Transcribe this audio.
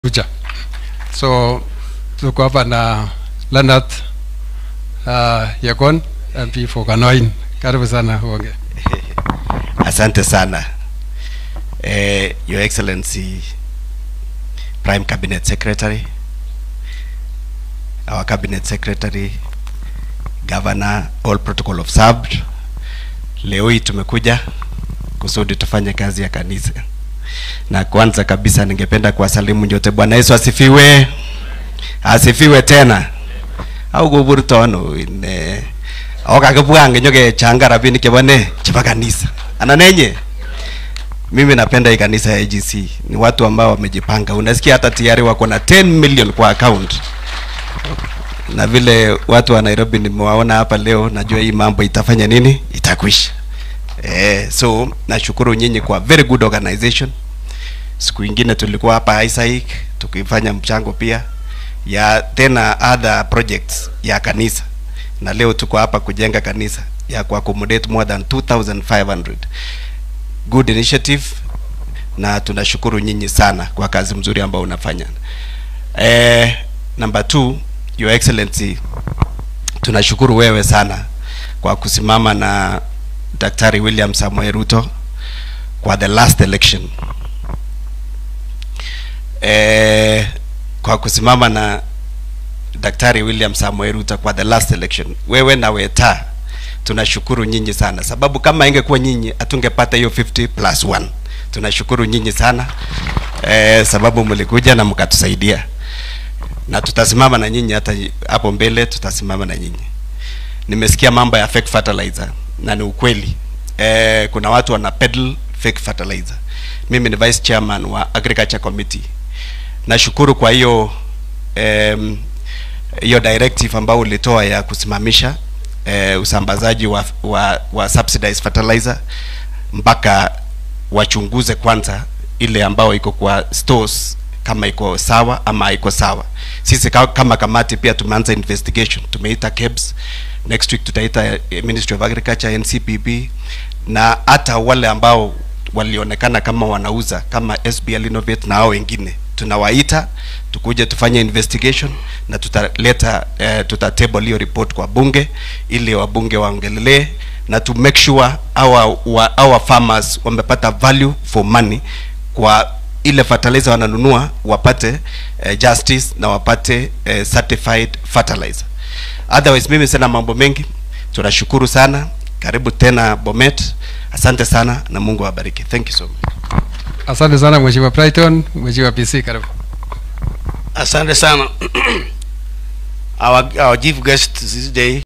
kuja. So tuko hapa na Leonard uh, Yakon MP for Kanoin. Karibu sana uonge. Asante sana eh, Your Excellency Prime Cabinet Secretary, our Cabinet Secretary, Governor, all protocol observed. Leo hii tumekuja kusudi tufanye kazi ya kanisa, na kwanza kabisa ningependa kuwasalimu nyote. Bwana Yesu asifiwe, asifiwe tena au kuburtono ine okakibwange nyokechanga rabinik chebo ne chebo kanisa ananenye mimi napenda hii kanisa ya AGC ni watu ambao wamejipanga unasikia hata tayari wako na 10 million kwa account na vile watu wa Nairobi nimewaona hapa leo najua hii mambo itafanya nini itakwisha eh, so nashukuru nyinyi kwa very good organization siku ingine tulikuwa hapa Isaac tukifanya mchango pia ya tena other projects ya kanisa na leo tuko hapa kujenga kanisa ya ku accommodate more than 2500 good initiative na tunashukuru nyinyi sana kwa kazi mzuri ambayo unafanya eh, number two your excellency tunashukuru wewe sana kwa kusimama na daktari William Samoei Ruto kwa the last election eh, kwa kusimama na Daktari William Samoei Ruto kwa the last election. Wewe na Weta tunashukuru nyinyi sana, sababu kama ingekuwa nyinyi hatungepata hiyo 50 plus 1. Tunashukuru nyinyi sana eh, sababu mlikuja na mkatusaidia, na tutasimama na nyinyi hata hapo mbele, tutasimama na nyinyi. Nimesikia mambo ya fake fertilizer na ni ukweli eh, kuna watu wana peddle fake fertilizer. Mimi ni vice chairman wa agriculture committee. Nashukuru kwa hiyo em, hiyo directive ambayo ulitoa ya kusimamisha eh, usambazaji wa, wa, wa subsidized fertilizer mpaka wachunguze kwanza ile ambayo iko kwa stores kama iko sawa ama haiko sawa. Sisi ka- kama kamati pia tumeanza investigation, tumeita KEBS, next week tutaita eh, Ministry of Agriculture, NCPB na hata wale ambao walionekana kama wanauza kama SBL Innovate na hao wengine tunawaita tukuje tufanye investigation na tutaleta eh, tuta table hiyo report kwa bunge ili wabunge waongelelee na to make sure our, wa, our farmers wamepata value for money kwa ile fertilizer wananunua wapate eh, justice na wapate eh, certified fertilizer otherwise mimi sina mambo mengi tunashukuru sana karibu tena Bomet asante sana na Mungu awabariki thank you so much Asante sana Mheshimiwa Brighton, Mheshimiwa PC karibu. Asante sana. our, our chief guest this day